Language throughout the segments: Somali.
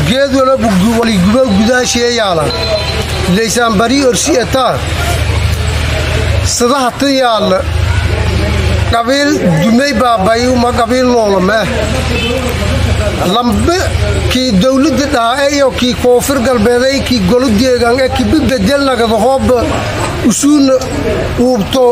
geed walaba waligubo gudaashee yaala laysaan barii orsi etaa sadaha tan yaalla qabiil dumay baabayu ma qabiil noolamee lambe kii dawladda dhaa'eyo kii koonfur galbeeday kii golo deegan ee kibi bedelnagada hooba usuuna uubto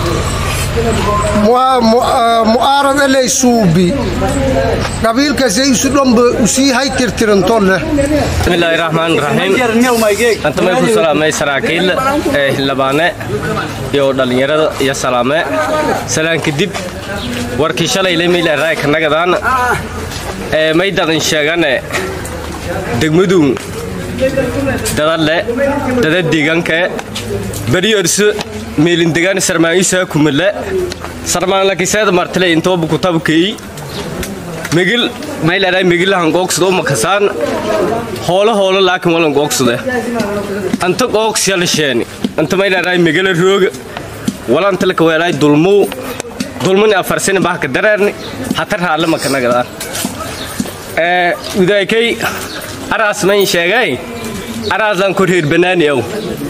mu'aarad eley suubi qabiilkaasay isu dhanba usii hay tirtirantolleh bismillaahi raxmaan raxiim antamay ku salaamay saraakiil ee xildhibaane iyo dhallinyarada iyo salaame salaan kadib warkii shalay lemeyleeraay kanagadan ee maydadan sheegane degmadun dadale dada deegaanka beriyorsu meelindegaan sarmaangisaa kumale sarmaanlakiseeda martile intoobu kutabkeyi megil mayleeray megilahan googsada u makasaan hoolo hoolo laakin walan googsade anta googsyalisheeni anta mayleeray megila rooga walantalaka weelay dulmuu dulmani afarsini bahka dareerni hatar haalle makanagadaan ee udaykay araas mayn sheegay araaslan ko reer banaani aw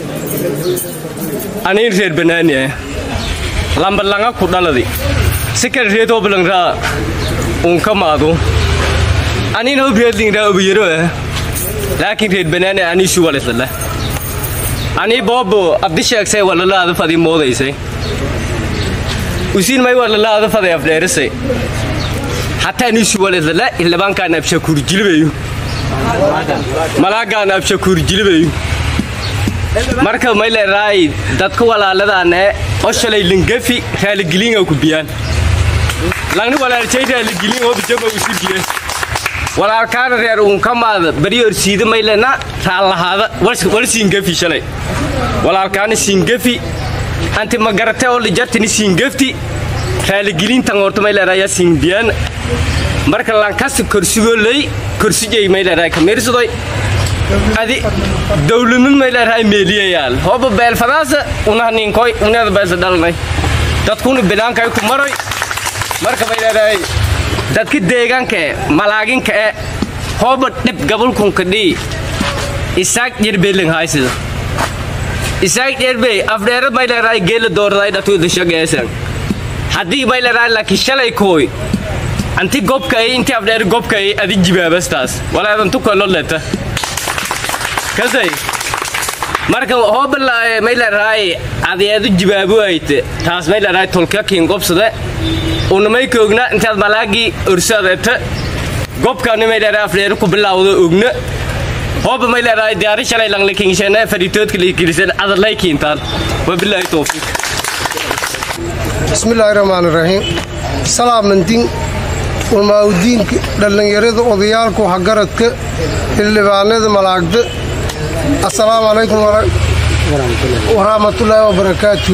aniin reer banaani ah lambalanga ku dhaladi sikar reetoo balangraa unka maadu aniin hob reedlingraa obiyaro ah laakiin reer banaani anii shuwalisale anii boobo abdi sheegsay walalaada fadi moodaysay usiin may walalaada faday afdheerisay hataa anii shuwalisale illibaankaan abshakuur jilibayu malaagaan abshakuur jilibayu marka mayleeraay dadka walaaladaan ee oo shalay lingafi raaligelinga ku biyaan langni walaalchay raaligelin oo bijama usi biye walaalkaana reer unkamaada bari orsiida maylena raallahaada wal siingafi shalay walaalkaana siingafi anti magarate oo lijartini siingafti raaligelintan horta mayleeraaya siinbiyaan marka lankasi korsigoo ley korsijay mayleeraay kamirsadoy adi dawladnid mayleerahay meeliyayaal hooba beelfadaasa unahninkoy uneeda beelsa dhalnay dadkuna bilaankay ku maroy marka mayleerahay dadka deegaanka e malaaginka e hooba dhib gabalkunka dhii isaag dherbeelin haysida isaag dherbey afdheerad mayleerahay geela doorday dhatuida shageesan haddii mayleerahay laakiin shalay kooy anti gobkay inti afdheer gobkay adi jibaabastaas walaedan tukaloleta kasay marka hoobala mayleerahay adeedu jibaabu ayte taas mayleerahay tolkakiin gobsade unamay koogna intaad malaagii orsaadete gobkaani mayleerahay afdheer ku bilaawda ogna hooba mayleerahay diyaari shalay langlikingsheene fadhitoodka liikilisan adallaykiintaan wabilaahi towfiiq bismillaahi raxmaan iraxiim salaamantin ulmaaudiinka dhallinyarada odayaalka waxgaradka xildhibaanada malaagda assalaamu calaykum waraxmatullaahi wabarakaatu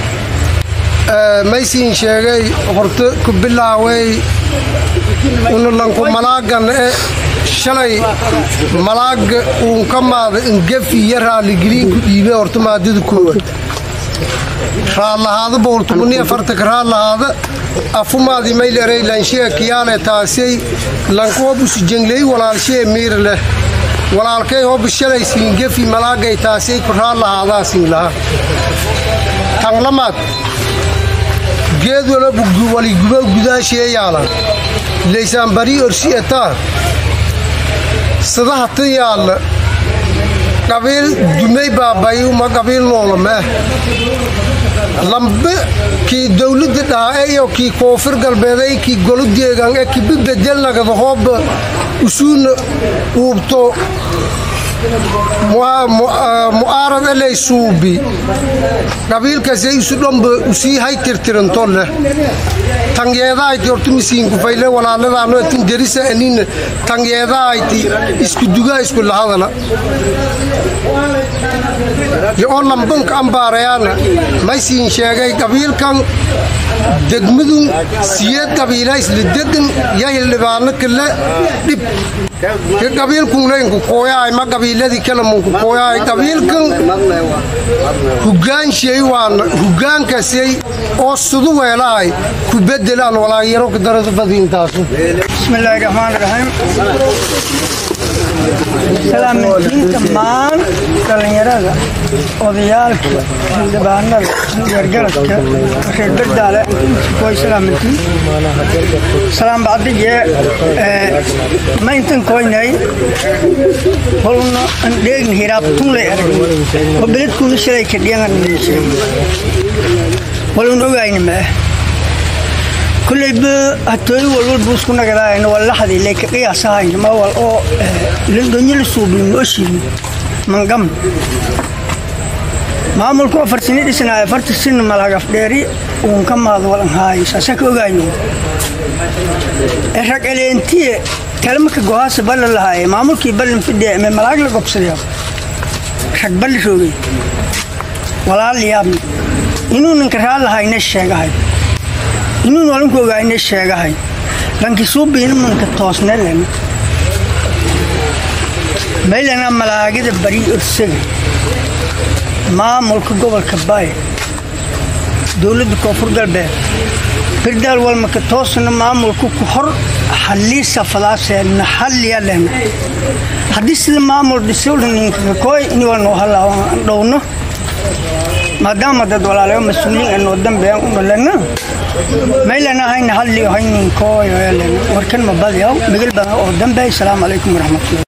maysiin sheegay horta ku bilaaway unulanku malaagan e shalay malaaga uunka maada ingafi iyo raalligeliinku dhiibe horta maadada koowaad raallahaada boortumuni afartanka raallahaada afumaadi maylerey lanshiga kiyaale taasay lanku hobusu jengley walaalshee miir leh walaalkay hobu shalay siingefi malaagay taasay ku raallahaadaaa siin lahaa tanlamaad geed walaba waligubo gudaashee yaala laysaan barii orsi etaa sadaha tan yaalla qabiil dumay baabayu ma qabiil noolamee lambe kii dawladda dhaa'eyo kii koonfur galbeeday kii golo deegan ee kibi bedelnagada hooba usuuna uubto mu'aarad eley suubi qabiilkaasay isu dhanba usii hay tirtirantolleh tanyeedahayti horta misiinkufayle walaaladaano tin derisa anina tanyeedahayti isku dugaa isku lahadana yo-oo lambanka ambaarayaana maysiin sheegay qabiilkan degmadun siyeed qabiila isla degan ya hildhibaano kale dhib ke qabiilkunlaynku kooyahay ma qabiiladii kale munku kooyahay qabiilkan hogaanshay waana hogaankaasay oo sudu weelahay ku bedelaan walaagyaro darada badiintaasu bismillaahi raxmaan raxiim dhammaan dhallinyarada odayaalka xildhibaanada gargaradka reer bardaale way salaamantiin salaam bacdige ma intan koynay holna an dheegin hiraab tunlay arag oo beledkuuna shalay ka dhiyan walun ogayna ma kulleyba hatooy walwal buusku nagadaayna waa laxdi leyka qiyaasahayn ma wal oo lindhonyala suubin ooshiin mangam maamulku afar sini dhisnaayo afarta sin malagaf dheeri uun ka maado walan haayo saasa ka ogayno rag eleentiye kalmaka gohaasa balla lahaaye maamulkii ballin fidhiya me malaag la gobsadayo rag balli roogay walaal yaabni inuu ninka raallahayna sheegahay inuu nolinku ogaayna sheegahay lanki suubiina manka toosnelen maylana malaagida bari orsaga maamulka gobolka baay dowladda koonfur galbeed birdaal walmaka toosna maamulka ku hor xaliisa fadaaseenna xalliyalena haddii sida maamul dhisowlaninkakoy in walnoo halaawan dhowno maadaama dad walaalayo mas-uuliin anoo dambean u dhalana maylana hayna halliyo hayninkooyo warkan mabadiyaw migil badan oo dambe asalaamu calaykum waraxmatullahi